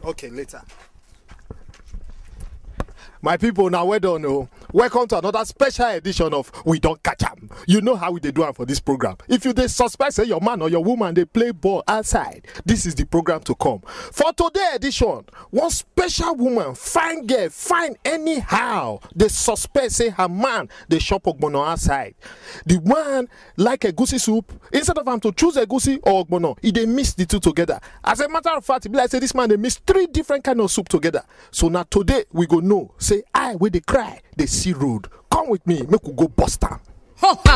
Okay, later. My people, now well done. Oh. Welcome to another special edition of We Don't Catch 'em. You know how we dey do am for this program. If you dey suspect say your man or your woman dey play ball outside, this is the program to come. For today edition, one special woman, fine girl, fine anyhow, dey suspect say her man dey chop ogbono outside. The one like egusi soup, instead of am to choose egusi or ogbono, e dey mix the two together. As a matter of fact, e be like say this man dey mix three different kind of soup together. So na today we go know say I wey dey cry dey see road. Come with me, make we go bust am.